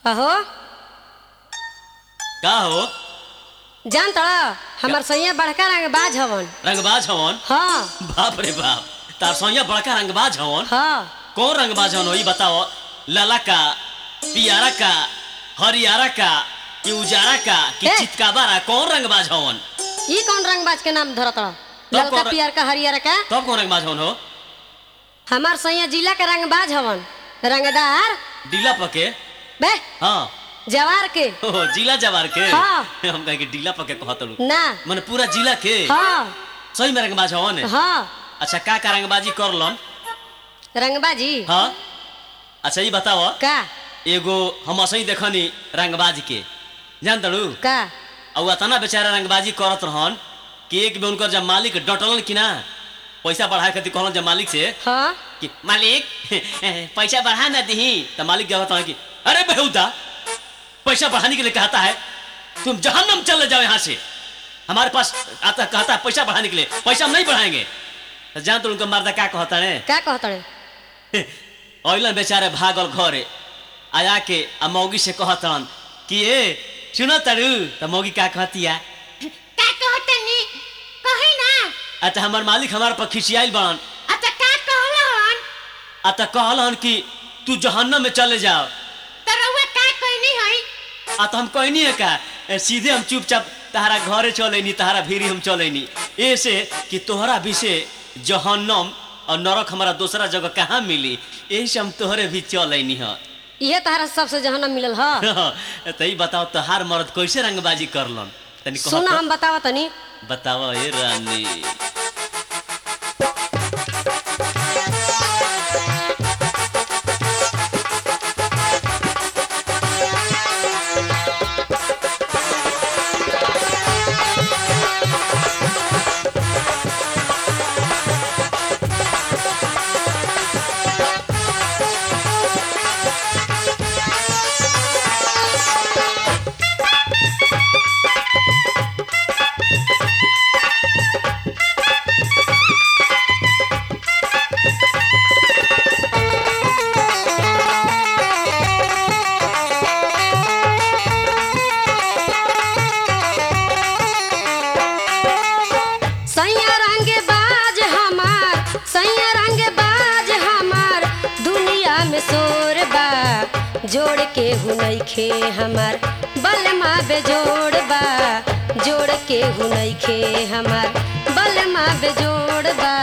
अहो का हो जान तड़ा हमार सैया बड़का रंग बाज हवन रंगबाज हवन हाँ बाप रे बाप तार सोनिया बड़का रंगबाज हवन हाँ कौन रंगबाज हवन हो ई बताओ लाला का पियारा का हरियारा का कि उजारा का कि ए! चितकाबारा कौन रंगबाज हवन ई कौन रंग बाज के नाम धरत तड़ा तब ललका कौन- पियर का हरियर का तब कौन रंगबाज हवन हो हमार सैया जिला के रंग बाज हवन रंगदार डीला पके बे हाँ जवार के ओहो, जिला जवार के हाँ। हम कहे कि डीला पके कहत लू ना माने पूरा जिला के हाँ सही में रंगबाज हवन हाँ अच्छा का का रंगबाजी करलन रंगबाजी हाँ अच्छा ई बताओ का एगो हम असही देखनी रंगबाज के जान तड़ू का और अतना बेचारा रंगबाजी करत रहन कि एक बेर उनकर जब मालिक डटलन कि ना पैसा बढ़ाए खातिर कहलन जब मालिक से हाँ कि मालिक पैसा बढ़ा ना दही तो मालिक जब कहता है कि अरे बेहुदा पैसा बढ़ाने के लिए कहता है तुम जहन्नम चले जाओ यहाँ से हमारे पास आता कहता है पैसा बढ़ाने के लिए पैसा हम नहीं बढ़ाएंगे तो जान तो उनका मर्दा क्या कहता है का कहतड़े ऑयलन बेचारे भागल घरे आया के आ मौगी से कहतन कि ए सुनो तरू तो मौगी का कहतिया का कहतनी कही ना अच्छा हमार मालिक हमारे पर खिसियाइल बड़न अच्छा का कहलन आ तो कहलन कि तू जहन्नम में चले जाओ तो रउआ का कहनी हई आ तो हम कहनी है का ए, सीधे हम चुपचाप तहरा घरे चलेनी तहरा भीरी हम चलेनी ऐसे कि तोहरा भी से जहन्नम और नरक हमारा दूसरा जगह कहाँ मिली यही से हम तोहरे भी चलेनी है इहे तहरा सबसे जहनम मिलल ह तो ई बताओ तोहार मर्द कैसे रंगबाजी करलन तनी कहत सुना हम बतावा तनी बताओ ए रानी सैया रंग बाज हमार सैया रंग बाज हमार दुनिया में शोर बा जोड़ के हुनैखे हमार बलमा बेजोड़ बा जोड़ के हुनैखे हमार बलमा बेजोड़ बा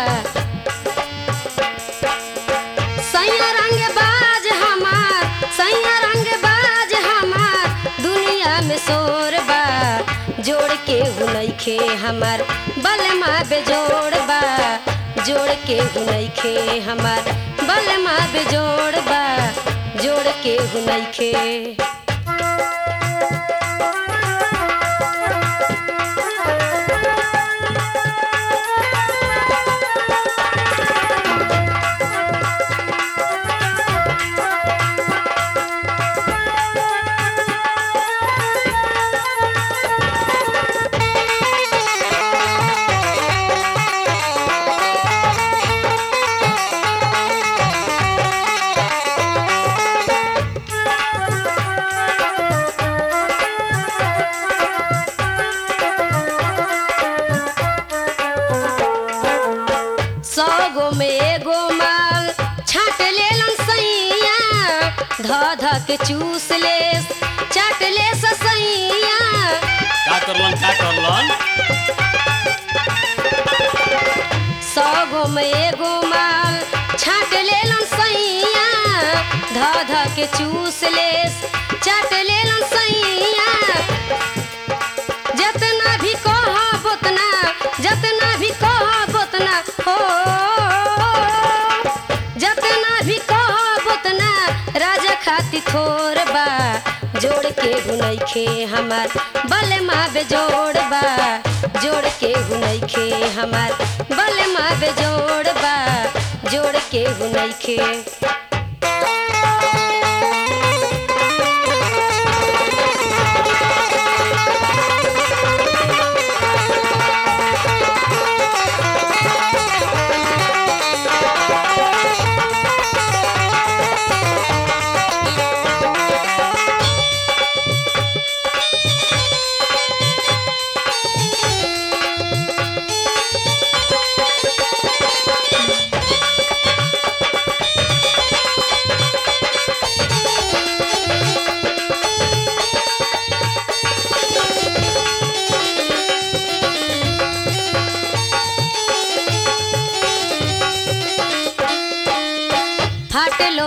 सैया रंग बाज हमार सैया रंग बाज हमार दुनिया में शोर बा जोड़ के हुनैखे हमार बलमा बेजोड़ बा जोड़ के हुनैखे हमार बलमा बेजोड़ बा जोड़ के हुनैखे सौ गो में एगो माल छाट लेलन सैया ध ध के चूस ले चाट ले सैया का करलन का करलन सौ गो में एगो माल छाट लेलन सैया ध ध के चूस ले चाट लेलन सैया जतना भी कहब उतना जतना भी कहब उतना हो जतना भी कहब उतना राजा खाती थोर बा जोड़ के हुनैखे हमार बलमा बेजोड़ बा जोड़ के हुनैखे हमार बलमा बेजोड़ बा जोड़ के हुनैखे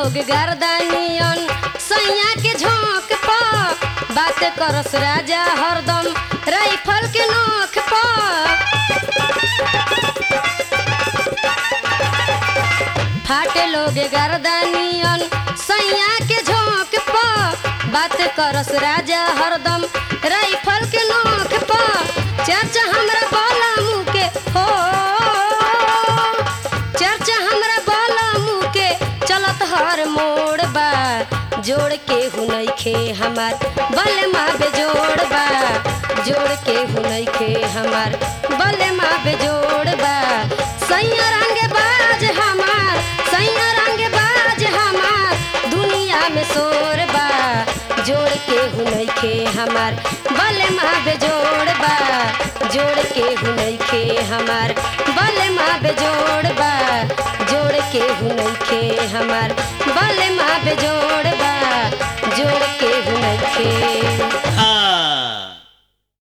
लोग गर्दानियन सैया के झोंक प बात करस राजा हरदम राइफल के नोख प फाटे लोग गर्दानियन सैया के झोंक प बात करस राजा हरदम राइफल के नोख प चर्चा हमरा बाला मुँह के हो चर्चा हमरा बाला मुँह के चलत हर मोड़ बा जोड़ के हुनैखे हमार बल माँ बेजोड़ बा जोड़ के हुनैखे हमार बल माँ बेजोड़ बा सैया रंग बाज हमार सैया रंग बाज हमार दुनिया में शोर बा जोड़ के हुनैखे हमार बल माँ बेजोड़ बा जोड़ के हुनैखे हमार बल माँ बेजोड़ बा जोड़ के हुनैखे हमार बल माँ बेजोड़ बा जोड़ के हुनैखे हाँ